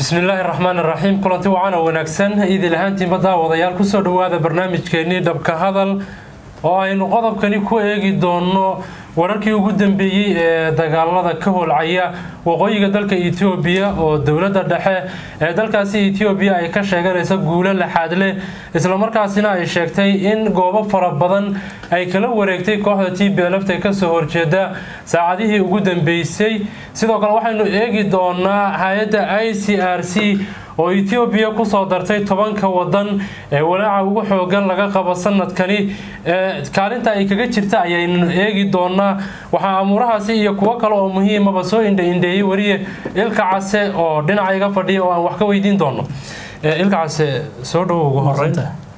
bismillaahi raxmaan iraxiim kulanti wacan oo wanaagsan idil ahaantiinba daawadayaal kusoo dhowaada barnaamijkeenii dhabka hadal oo aynu qodobkani ku eegi doono wararkii ugu dambeeyey ee dagaalada ka holcaya waqooyiga dalka etoobiya oo dowladda dhexe ee dalkaasi etoobiya ay ka sheeganaysa guulo laxaad leh islamarkaasina ay sheegtay in goobo fara badan ay kala wareegtay kooxda t b lfta kasoo horjeeda saacadihii ugu dambeysay sidoo kale waxaynu eegi doonaa hay-adda i c r c oo etoobiya kusoo dartay tobanka wadan ee walaaca ugu xoogan laga qabo sanadkani kaalinta ay kaga jirta ayaynu eegi doonaa waxaa amuurahaasi iyo kuwo kale oo muhiimaba soo indhaindheeyey wariye ilka case oo dhinaca iga fadhiya oo aan wax ka weydiin doono ilka case soo dhowo ugu horeyn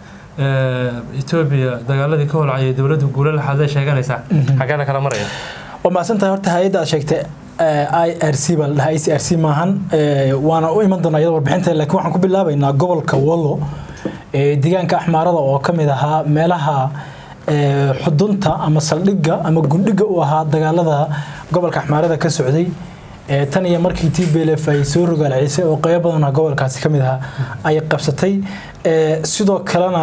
etoobiya dagaaladii ka holcayay dowladda guulo laxaadee sheeganaysaa xagee la kala maraya waa mahadsantahay horta hay-adda aad sheegtay i r c baa la dhahaa i c r c maahan waana u iman doonaa iyada warbixinta lakiin waxaan ku bilaabaynaa gobolka wallo deegaanka axmaarada oo ka mid ahaa meelaha xudunta ama saldhigga ama gundhiga u ahaa dagaalada gobolka axmaarada ka socday tan iyo markii t b lf ay soo rogaalcisay oo qeybo badanah gobolkaasi ka mid ahaa ay qabsatay sidoo kalena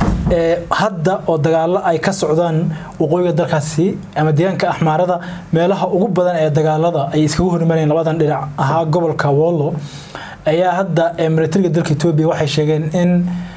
hadda oo dagaalo ay ka socdaan waqooyiga dalkaasi ama deegaanka axmaarada meelaha ugu badan ee dagaalada ay iskagu hormareen labadan dhinac ahaa gobolka wollo ayaa hadda milatariga dalka etoobiya waxay sheegeen in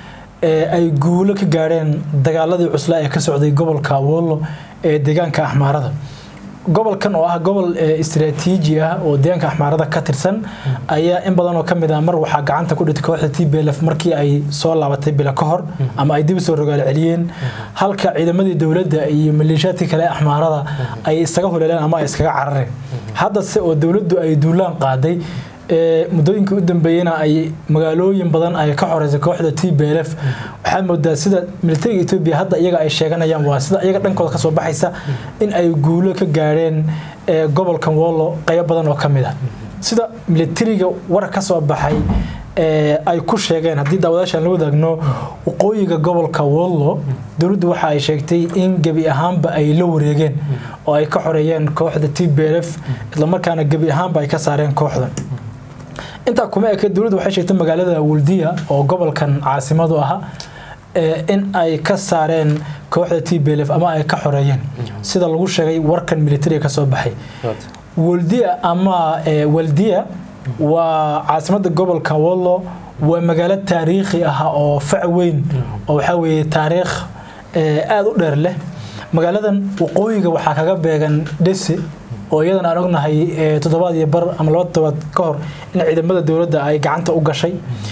ay guulo ka gaadheen dagaaladii cuslaa ee ka socday gobolka wollo ee deegaanka axmaarada gobolkan oo ah gobol istraatiiji ah oo deegaanka axmaarada ka tirsan ayaa in badan oo kamid ah mar waxaa gacanta ku dhitay kooxda t b lf markii ay soo laabatay bilo ka hor ama ay dib soo rogaal celiyeen halka ciidamadii dowladda iyo maleeshiyaadkii kale axmaarada ay isaga huleeleen ama ay iskaga carareen haddase oo dowladdu ay duulaan qaaday muddooyinkii u dambeeyena ay magaalooyin badan ay ka xoreysay kooxda t b lf waxaad moodaa sida militariga etoobiya hadda iyaga ay sheeganayaan waa sida iyaga dhankooda kasoo baxaysa in ay guulo ka gaadheen gobolkan wollo qaybo badan oo ka mid ah sida militariga war ka soo baxay ay ku sheegeen haddii daawadaashaan la wadaagno waqooyiga gobolka wollo dowladdu waxa ay sheegtay in gebi ahaanba ay la wareegeen oo ay ka xoreeyeen kooxda t b lf islamarkaana gebi ahaanba ay ka saareen kooxdan intaa kuma eke dowladdu waxay sheegtay magaalada waldiya oo gobolkan caasimadu aha in ay ka saareen kooxda t b lf ama ay ka xoreeyeen sida lagu sheegay warkan militariga kasoo baxay waldiya ama waldiya waa caasimada gobolka wollo waa magaalo taariikhi ah oo fac weyn oo waxaa weeye taariikh aada u dheer leh magaaladan waqooyiga waxaa kaga beegan dhese oo iyadan aan ognahay toddobaad iyo bar ama laba toddobaad ka hor in ciidamada dowladda ay gacanta u gashay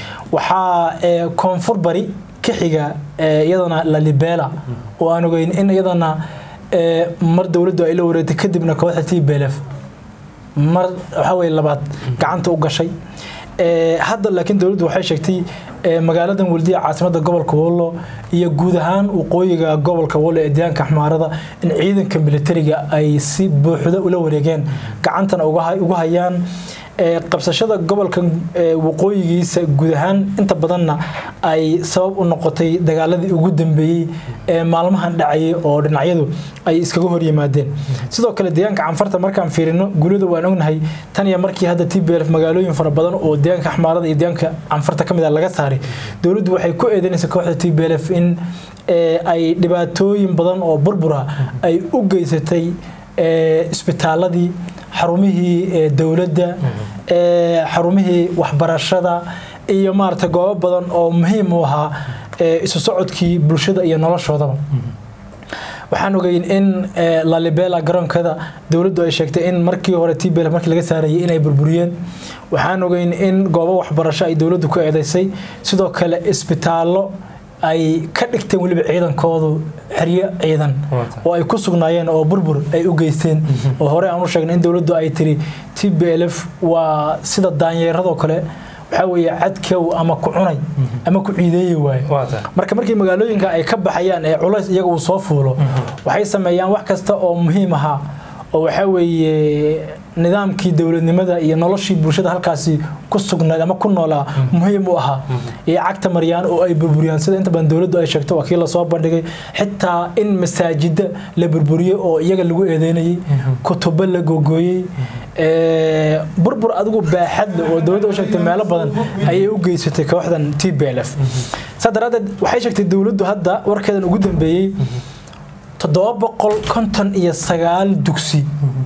waxaa koonfur bari ka xiga iyadana lalibela oo aan ogeyn in iyadana mar dowladdu ay la wareegtay kadibna kooxda t b lf mar waxaa weye labaad gacanta u gashay hadda laakiin dowladdu waxay sheegtay magaaladan waldiya caasimada gobolka wollo iyo guud ahaan waqooyiga gobolka wollo ee deegaanka axmaarada in ciidanka militariga ay si buuxda ula wareegeen gacantana ugu hayaan qabsashada gobolka waqooyigiisa guud ahaan inta badanna ay sabab u noqotay dagaaladii ugu dambeeyey ee maalmahan dhacayay oo dhinacyadu ay iskaga horyimaadeen sidoo kale deegaanka canfarta markaan fiirino guulada waan ognahay tan iyo markii hadda t b lf magaalooyin fara badan oo deegaanka axmaarada iyo deegaanka canfarta ka mid a laga saaray dowladdu waxay ku eedeynaysa kooxda t b lf in ay dhibaatooyin badan oo burbura ay u geysatay isbitaaladii xarumihii dowladda xarumihii waxbarashada iyo maarata goobo badan oo muhiim u ahaa isu socodkii bulshada iyo noloshoodaba waxaan ogeyn in lalibela garoonkeeda dowladdu ay sheegtay in markii hore t b l markii laga saarayay inay burburiyeen waxaan ogeyn in goobo waxbarasho ay dowladdu ku eedeysay sidoo kale isbitaallo ay ka dhigteen weliba ciidankoodu xeryo ciidan oo ay ku sugnaayeen oo burbur ay u geysteen oo hore aan u sheegnay in dowladdu ay tiri t b l f waa sida daanyeeradoo kale waxaa weeye cadkow ama ku cunay ama ku ciideeyi waaye marka markii magaalooyinka ay ka baxayaan ee culays iyaga uu soo fuulo waxay sameeyaan wax kasta oo muhiim ahaa oo waxaa weeye nidaamkii dowladnimada iyo noloshii bulshada halkaasi ku sugnayd ama ku noolaa muhiim u ahaa iyo cagta maryaan oo ay burburiyaan sida inta badan dowladdu ay sheegto waa kii lasoo bandhigay xitaa in masaajida la burburiyey oo iyaga lagu eedeynayey kutubo la googooyey Ee, burbur adigu baaxad leh oo dowladda u sheegtay meelo badan ayay u geysatay kooxdan t b l f saa daraadeed waxay sheegtay dowladdu hadda warkeedan ugu dambeeyey toddoba boqol konton iyo sagaal dugsi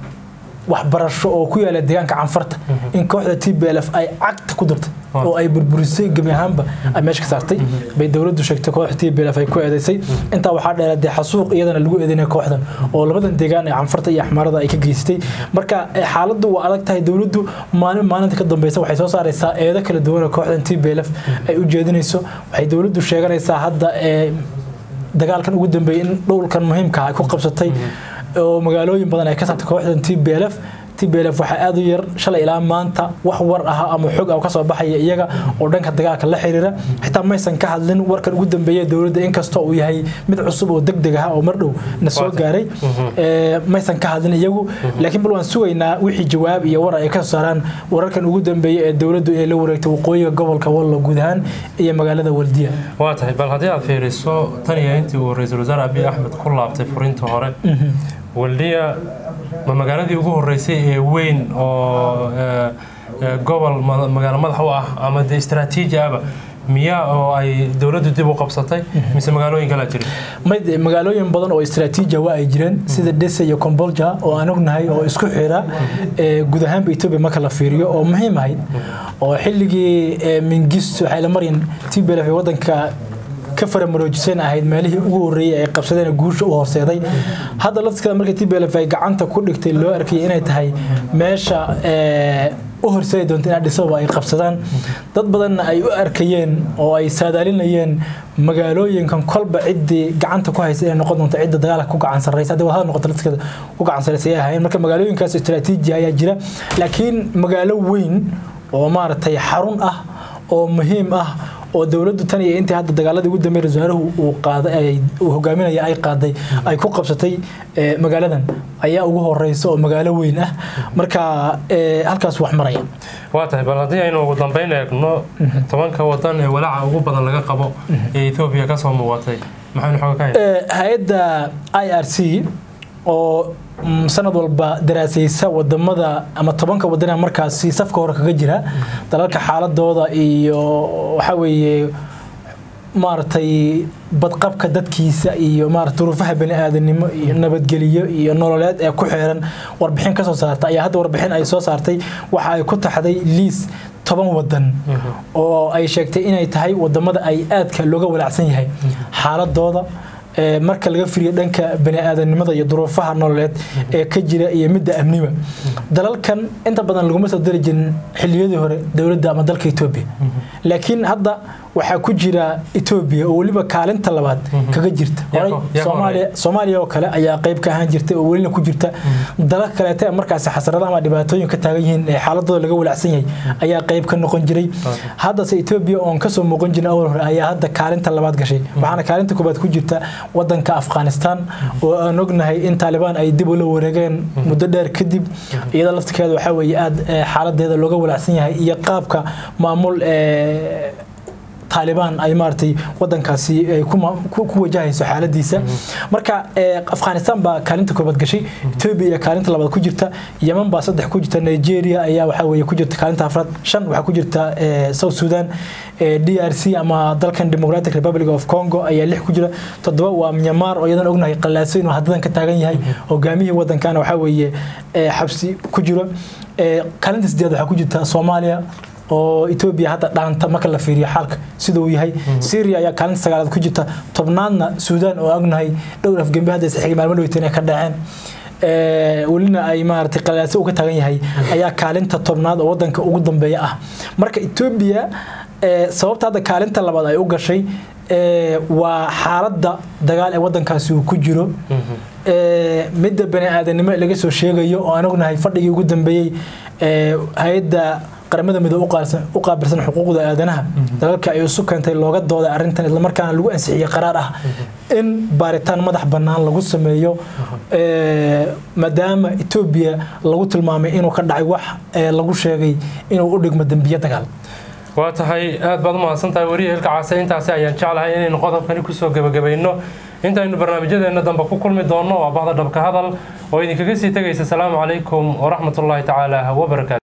waxbarasho oo ku yaala deegaanka canfarta in kooxda t b l f ay cagta ku dirtay oo ay burburisay gebi ahaanba ay meesha ka saartay bay dowladdu sheegtay kooxda t b l f ay ku eedeysay intaa waxaa dheera dee xasuuq iyadana lagu eedeynaya kooxdan oo labadan deegaan ee canfarta iyo axmaarada ay ka geysatay marka eh, xaaladdu waa adag tahay dowladdu maalin maalinta ka dambeysa waxay soo saaraysaa eedo kala duwan oo kooxdan t b l f ay u jeedinayso waxay dowladdu sheeganaysaa hadda ee dagaalkan ugu dambeeyay in dhowlkan muhiimka ah ay ku qabsatay oo magaalooyin badan ay ka saartay kooxdan t b l f t b l f waxaa aada u yar shalay ilaa maanta wax war aha ama xog ah ka soo baxaya iyaga oo dhanka dagaalka la xiriira xitaa maysan ka hadlin warkan ugu dambeeya dowladda inkastoo uu yahay mid cusub oo degdeg ah oo mar dhow na soo Waata. gaaray Ee, maysan ka hadlin iyagu laakiin bal waan sugaynaa wixii jawaab iyo war ay ka soo saaraan wararkan ugu dambeeya ee dowladdu ay la wareegtay waqooyiga gobolka wallo guud ahaan iyo magaalada waldiya waa tahay bal haddii aad fiiriso tan iyo intii uu ra-iisul wasaare abiy axmed ku laabtay furinta hore waldiya ma magaaladii ugu horeysay ee weyn oo eh, eh, gobol ma- magaalo madax u ah ama de istaraatiiji ahba miyaa oo ay dowladdu dib u qabsatay mise magaalooyin kalaa jira mid magaalooyin badan oo istaraatiiji waa ay jireen sida dese iyo kombolja oo aan ognahay oo isku xira ee, guud ahaanba etoobiya marka la fiiriyo oo muhiim ahayd oo xilligii ee, mingisto xaylamaryan tblf ee wadanka ka faramaroojiseen ahayd meelihii ugu horreeyay ay qabsadeen guusha u horseeday hadda laftigeeda markii tblf ay gacanta ku dhigtay loo arkayay inay tahay meesha ee, u horseedi doonta in Addis Ababa ay qabsadaan dad badanna ay u arkayeen oo ay saadaalinayeen magaalooyinkan kolba ciddii gacanta ku haysa inay noqon doonto cidda dagaalka ku gacan sarreysa haddii wadahada noqoto laftigeeda ku gacan sarreysa ay ahaayeen marka magaalooyinkaas istaraatiiji ayaa jira laakiin magaalo weyn oo maaragtay xarun ah oo muhiim ah oo dowladdu tan iyo intii hadda dagaaladii ugu dambeeyay rasaaruhu uu qaaday ay uu hogaaminaya ay qaaday ay ku qabsatay ee, magaaladan ayaa ugu horeysa oo magaalo weyn ah marka ee, halkaas wax maraya waa tahay bal haddii aynu ugu dambeyn eegno tobanka wadan ee walaaca ugu badan laga qabo ee etoobiya ka soo muuqatay maxaynu xooga ka haynaa Ee, hay-adda i r c oo mm, sanad walba daraasaysa wadamada ama tobanka wadan ee markaasi safka hore kaga jira dalalka xaaladooda iyo waxa weeye maaragtay badqabka dadkiisa iyo maarata duruufaha baniaadanimo iyo nabadgeliyo iyo nololeed ee ku xeeran warbixin ka soo saarta ayaa hadda warbixin ay soo saartay waxa ay ku taxday liis toban wadan oo ay sheegtay inay tahay wadamada ay aadka looga walaacsan yahay xaaladooda ee marka laga firiyo dhanka baniaadanimada iyo duruufaha nololeed ee ka jira iyo midda amniba dalalkan inta badan laguma soo dari jirin xilliyadii hore dowladda ama dalka etoobiya laakiin hadda waxaa ku jira etoobiya oo weliba kaalinta labaad kaga jirta Horey Yaa ko- yaa ko Soomaaliya soomaaliya oo kale ayaa qayb ka ahaan jirtay oo welina ku jirta dalal kaleete ee markaasi xasaradaha ama dhibaatooyin ka taagan yihiin ee xaaladooda laga walacsan yahay ayaa qayb ka noqon jiray haddase etoobiya oon kasoo muuqan jirin awal hore ayaa hadda kaalinta labaad gashay waxaana kaalinta koobaad ku jirta wadanka afghanistan oo aan ognahay in taalibaan ay dib ula wareegeen muddo dheer kadib iyada laftirkeeda waxaa weeye aada eh, xaaladeeda looga walacsan yahay iyo qaabka maamul ee taalibaan ay maaragtay wadankaasi ay ku ma- ku ku wajahayso xaaladiisa marka ee, afghanistan baa kaalinta koobaad gashay etoobiya iyo kaalinta labaad ku jirta yeman baa saddex ku jirta nigeria ayaa waxaa weeye ku jirta kaalinta afraad shan waxaa ku jirta ee, south sudan ee, d r c ama dalkan democratic republic of congo ayaa lix ku jira toddoba waa myanmar oo iyadan ognahay qallaaso inuu haddadan ka taagan yahay hogaamihii wadankana waxaa weeye ee, xabsi ku jiro Ee, kaalinta sideed waxaa ku jirta soomaaliya oo etoobiya hadda dhaanta marka la fiiriyo xaalka sida uu yahay syria ayaa kaalinta sagaalaad ku jirta tobnaadna suudaan oo ognahay dhowr afgembe hadda isxigay maalmo dhoweyteen ay ka dhaceen Ee, welina ay maaragtay qalaase uga taagan yahay ayaa kaalinta tobnaad oo wadanka ugu dambeeya ah marka etoobiya ee, sababta hadda kaalinta labaad ay u gashay ee, waa xaaladda dagaal ee wadankaasi uu ku jiro ee, midda bani aadanimo laga soo sheegayo oo aan ognahay fadhigii ugu dambeeyey ee, hay-adda qaramada midoobe u qaarsan- u qaabilsan xuquuqda aadanaha dalalka ay isu keentay looga dooday arrintan islamarkaana lagu ansixiyey qaraar ah in baaritaan madax bannaan lagu sameeyo ee, maadaama etoobiya lagu tilmaamay inuu ka dhacay wax ee, lagu sheegay inuu u dhigmo dembiye dagaal waa tahay aad baad u mahadsan tahay weriya hilka caase intaasi ayaan jeclahay inaynu qodobkani kusoo gebagabayno intaynu barnaamijyadeena dambe ku kulmi doonno waa bahda dhabka hadal oo idinkaga sii tegaysa asalaamu calaykum waraxmatullaahi tacaala wabarakaatu